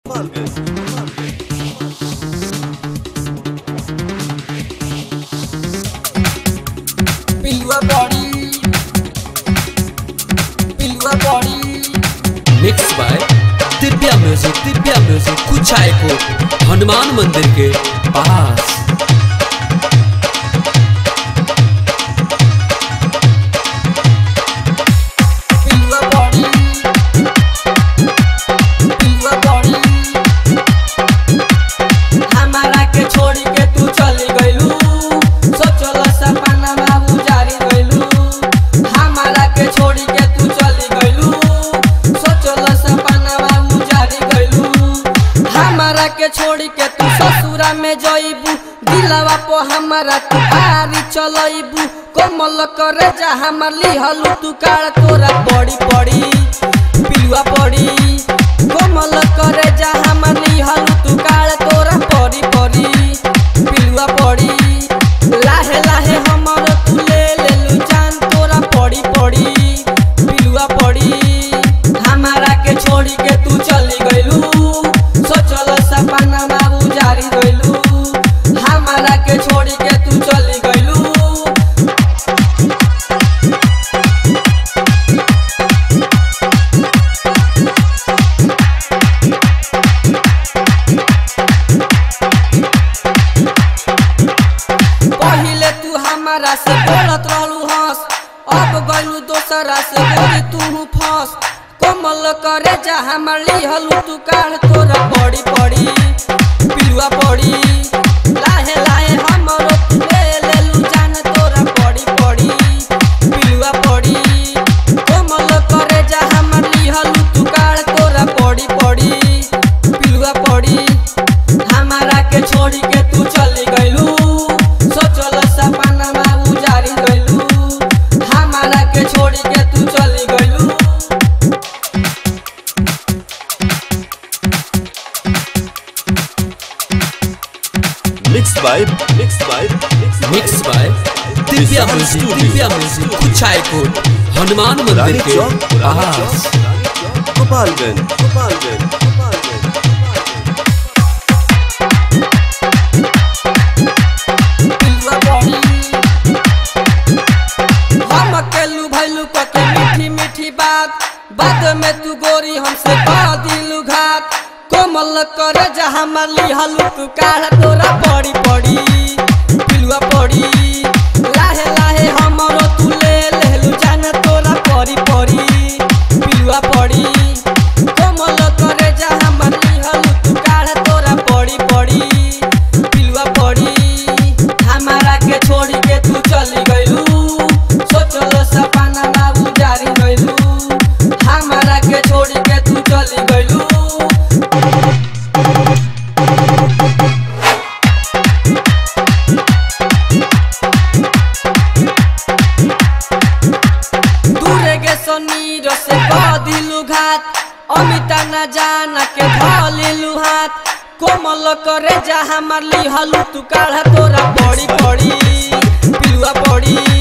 पिलुआ बॉडी पिलुआ body mix by Divya music Divya music Kuchay को हनुमान मंदिर के पास पिलुआ बॉडी पिलुआ बॉडी हमारा के छोड़ी के तू चली गइलू सोचल सपना बाबू जारी गइलू हमारा के छोड़ी के तू चली गइलू सोचल सपना बाबू जारी गइलू हमारा के छोड़ी के तू ससुरा में जइबू दिलवा पो हमारा तू आरी चलइबू कोमल करे जा हमर लिहलू तू काल तोरा पड़ी पड़ी पिलुआ पड़ी कोमल करे जा हमर लिहलू तू काल तोरा पड़ी पड़ी पिलुआ पड़ी लाहे लाहे हमर तू ले लेलू जान तोरा पड़ी पड़ी पिलुआ पड़ी हमारा के छोड़ी के तू चली गइलू सोचल सपना बाबू जारी गइलू हमारा के छोड़ी के तू चली गइलू पहिले तू हमारा से बोलत रहलू हंस अब गइलू दोसरा से बोली तू फंस कोमल करे जा हमर लिहलू तू काढ़ तोरा पड़ी पड़ी पिलुआ पड़ी लाहे लाहे हमरो तू ले लेलू जान तोरा पड़ी पड़ी पिलुआ पड़ी कोमल करे जा हमर लिहलू तू काढ़ तोरा पड़ी पड़ी पिलुआ पड़ी हमारा के छोड़ी के तू चली गइलू सोचल सपना बाबू जारी गइलू हमारा के छोड़ी के तू चली गइलू mix by mix by mix by Divya music Divya music Kuchay को हनुमान मंदिर रानी के चौक रानी पास चौक गोपालगंज गोपालगंज गोपालगंज पिलुआ बड़ी हम अकेलू भैलू कके मीठी मीठी बात बाद में तू गोरी हमसे कह दिलू घात कोमल करे जा हमर लिहलू तू काढ़ तोरा पड़ी पड़ी पिलुआ पड़ी लाहे लाहे हमरो तू ले लेलू जान तोरा पड़ी पड़ी पिलुआ पड़ी कोमल करे जा हमर लिहलू तू काढ़ तोरा पड़ी पड़ी पिलुआ पड़ी हमारा के छोड़ी के तू चली गइलू सोचल सपना बाबू जारी गइलू हमारा के छोड़ी के तू चली गइलू दूरे के सनीर से बदिलू घात अमिता न जाना के धलिलू हाथ कोमल करे जा हमर लिहलू तू काढ़ा तोरा पड़ी पड़ी पिलुआ पड़ी